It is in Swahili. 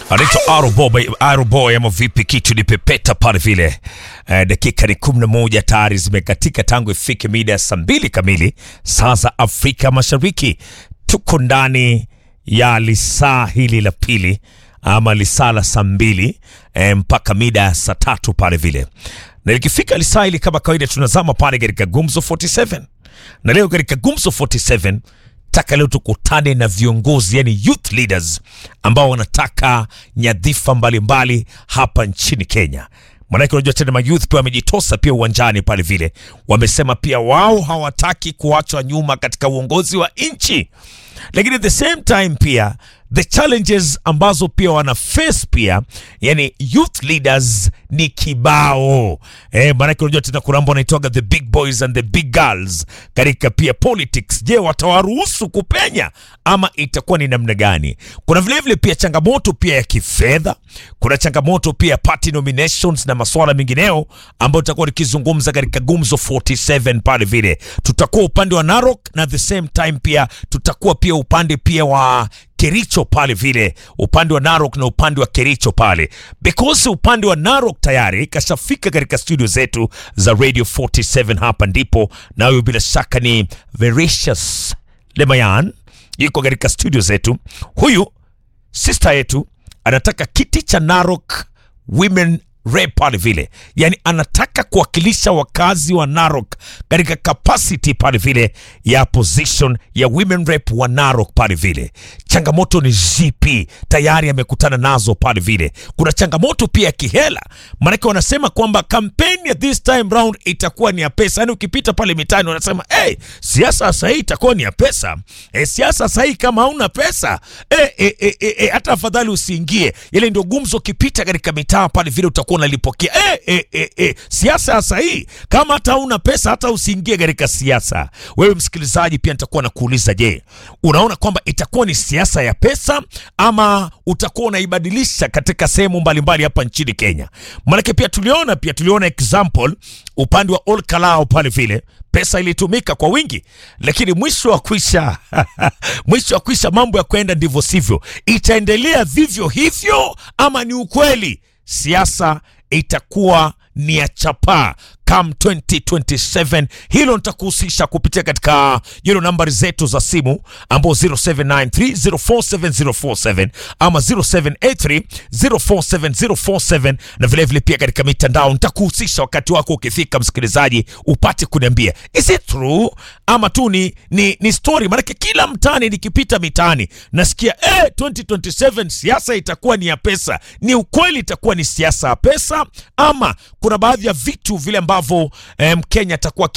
anaitwa Aroboy, Aroboy ama vipi, kitu ni pepeta pale vile. Eh, dakika ni kumi na moja tayari zimekatika tangu ifike mida ya saa mbili kamili saa za Afrika Mashariki. Tuko ndani ya lisaa hili la pili ama lisaa la saa mbili eh, mpaka mida ya saa tatu pale vile, na likifika lisaa hili kama kawaida tunazama pale katika Gumzo 47 na leo katika Gumzo 47 taka leo tukutane na viongozi yani youth leaders ambao wanataka nyadhifa mbalimbali hapa nchini Kenya. Maanake unajua tena mayouth pia wamejitosa pia uwanjani pale vile, wamesema pia wao hawataki kuachwa nyuma katika uongozi wa nchi, lakini at the same time pia the challenges ambazo pia wana face pia yani youth leaders ni kibao eh, maanake unajua tena kuna ambao wanaitoga the big boys and the big girls katika pia politics. Je, watawaruhusu kupenya ama itakuwa ni namna gani? Kuna vilevile vile pia changamoto pia ya kifedha, kuna changamoto pia ya party nominations na masuala mengineo ambayo tutakuwa tukizungumza katika Gumzo 47 pale vile. Tutakuwa upande wa Narok na at the same time pia tutakuwa pia upande pia wa Kericho pale vile, upande wa Narok na upande wa Kericho pale, because upande wa Narok tayari kashafika katika studio zetu za Radio 47 hapa ndipo, na huyo bila shaka ni Vericious Lemayan yuko katika studio zetu. Huyu sister yetu anataka kiti cha Narok Women Rep pale vile, yani anataka kuwakilisha wakazi wa Narok katika capacity pale vile ya position ya women rep wa Narok pale vile. Changamoto ni zipi? Tayari amekutana nazo pale vile. Kuna changamoto pia ya kihela, maanake wanasema kwamba kampeni ya this time round itakuwa ni ya pesa. Yani ukipita pale mitaani wanasema hey, siasa sasa hii itakuwa ni ya pesa. E, siasa sasa hii kama hauna pesa e, e, e, e, e, hata afadhali usiingie. Ile ndio gumzo, ukipita katika mitaa pale vile utakuwa unalipokea e, e, e, e. Siasa sasa hii kama hata hauna pesa hata usiingie katika siasa. Wewe msikilizaji, pia nitakuwa nakuuliza, je, unaona kwamba itakuwa ni siasa ya pesa ama utakuwa unaibadilisha katika sehemu mbalimbali hapa nchini Kenya? Maanake pia tuliona pia tuliona example upande wa Ol Kalou pale vile pesa ilitumika kwa wingi, lakini mwisho wa kwisha mwisho wa kwisha mambo ya kwenda ndivyo sivyo. Itaendelea vivyo hivyo ama ni ukweli siasa itakuwa ni ya chapaa come 2027. Hilo nitakuhusisha kupitia katika hilo nambari zetu za simu ambao 0793047047 ama 0783047047 na vilevile vile pia katika mitandao nitakuhusisha wakati wako ukifika, msikilizaji, upate kuniambia is it true ama tu ni, ni, ni story. Maanake kila mtaani nikipita mitaani nasikia eh, 2027 siasa itakuwa ni ya pesa. Ni ukweli itakuwa ni siasa ya pesa ama kuna baadhi ya vitu vile ambavyo eh, Mkenya atakuwa